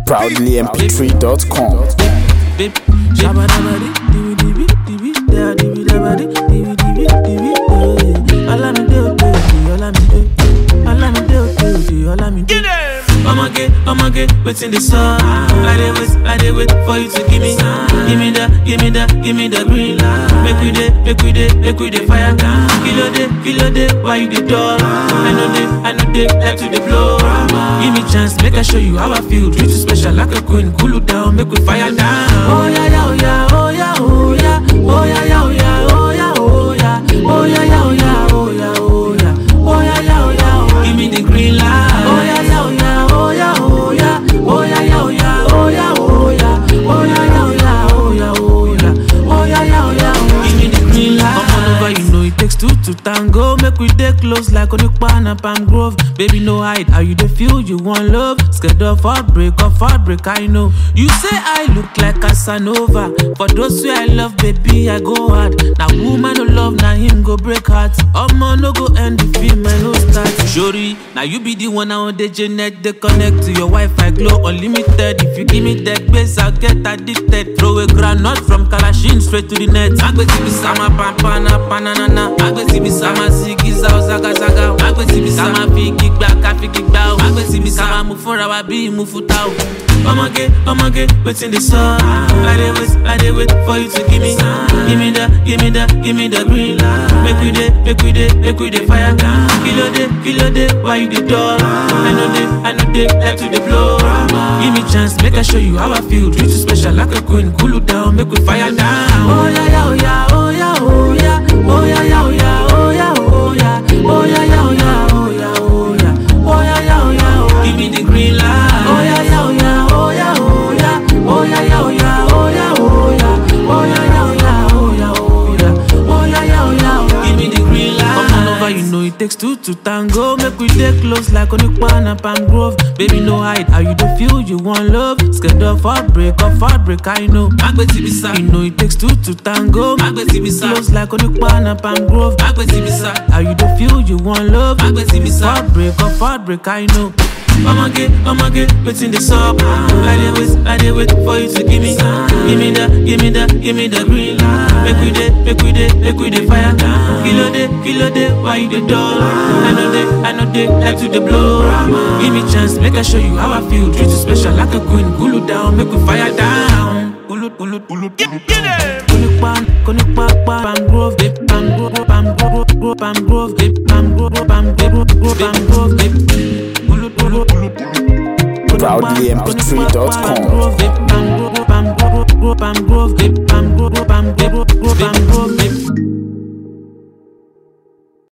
proudlymp3.com. Bip, shabba dabba di, dibi dibi dibi, da dibi dabba di, dibi dibi dibi, eh. Olamide ode ode, Olamide, Olamide ode ode, Olamide. Ọmọge, ọmọge, wetin dey sup? I dey wait, I dey wait for you to give me, give me the, give me the, give me the green light. Make we dey, make we dey, make we dey fire. Kilo dey, kilo dey, why you dey dull? I know dey, I know dey, like to dey blow. Give me chance, make I show you how I feel. Treat you special like a queen, cool you down, make we fire down. Oh yeah, yeah, oh yeah, oh yeah, oh yeah, oh yeah, yeah, oh yeah, oh yeah, oh yeah, oh yeah, yeah, oh yeah, oh yeah, oh yeah, oh yeah, yeah, oh yeah, oh. Give me the green light. Oh yeah, yeah, oh yeah, oh yeah, oh yeah, oh yeah, yeah, oh yeah, oh yeah, oh yeah, oh yeah, yeah, oh yeah, oh yeah, oh yeah, oh yeah, yeah, oh yeah, oh. Give me the green light. Come on over, you know it takes two to tango. Make we dey close like Onipa and Palm Grove. Baby, no hide. How you dey feel? You want love? Scared of heartbreak, of heartbreak, I know. You say I look like Casanova. For those who I love, baby, I go hard. Now woman no love, now him go break heart. Omo no go end the film, I no start. Shori, now you be the one now the Janet they connect to your Wi-Fi glow unlimited. If you give me that base, I'll get addicted. Throw a granite from Kalashin straight to the net. Agbeti bisama pampana panana. Agbeti bisama sigiza ozaga zaga. Agbeti bisama figi gba ka figi gba o. Agbeti bisama mu fúnra wa bí mu futa o. Ọmọge, ọmọge, wetin dey sup? I dey wait, I dey wait for you to give me, give me the, give me the, give me the green light. Make we dey, make we dey, make we dey fire. Kilo dey, kilo dey, why you dey dull? I know dey, I know dey, like to dey blow. Give me chance, make I show you how I feel. Treat you special like a queen, cool you down, make we fire down. Oh yeah, yeah, oh yeah, oh yeah, oh yeah, oh yeah, yeah, oh yeah, oh yeah, oh yeah, oh yeah, yeah, oh yeah, oh yeah, oh yeah, oh yeah, yeah, oh yeah, oh. Give me the green light. Oh yeah, yeah, oh yeah, oh yeah, oh yeah, oh yeah, yeah, oh yeah, oh yeah, oh yeah, oh yeah, yeah, oh yeah, oh yeah, oh yeah, oh yeah, yeah, oh yeah, oh. Give me the green light. Come on over, you know it takes two to tango. Make we dey close like Onipa and Palm Grove. Baby, no hide. How you dey feel? You want love? Scared of heartbreak, of heartbreak, I know. Agbeti bisa. You know it takes two to tango. Agbeti bisa. Close like Onipa and Palm Grove. Agbeti bisa. How you dey feel? You want love? Agbeti bisa. Heartbreak, of heartbreak, I know. Ọmọge, ọmọge, wetin dey sup? I dey wait, I dey wait for you to give me, give me the, give me the, give me the green light. Make we dey, make we dey, make we dey fire. Kilo dey, kilo dey, why you dey dull? I know dey, I know dey, like to dey blow. Give me chance, make I show you how I feel. Treat you special like a queen, cool you down, make we fire down. Ulu, ulu, ulu, Konipa, konipa, Palm Grove, babe, Palm Grove, Palm Grove, Grove, Palm Grove, babe, Palm Grove, Palm Grove, Grove, Palm Grove, babe. Ulu, ulu, ulu, proudlymp3.com. Palm Grove, babe, Palm Grove, Palm Grove, Grove, Palm Grove, babe.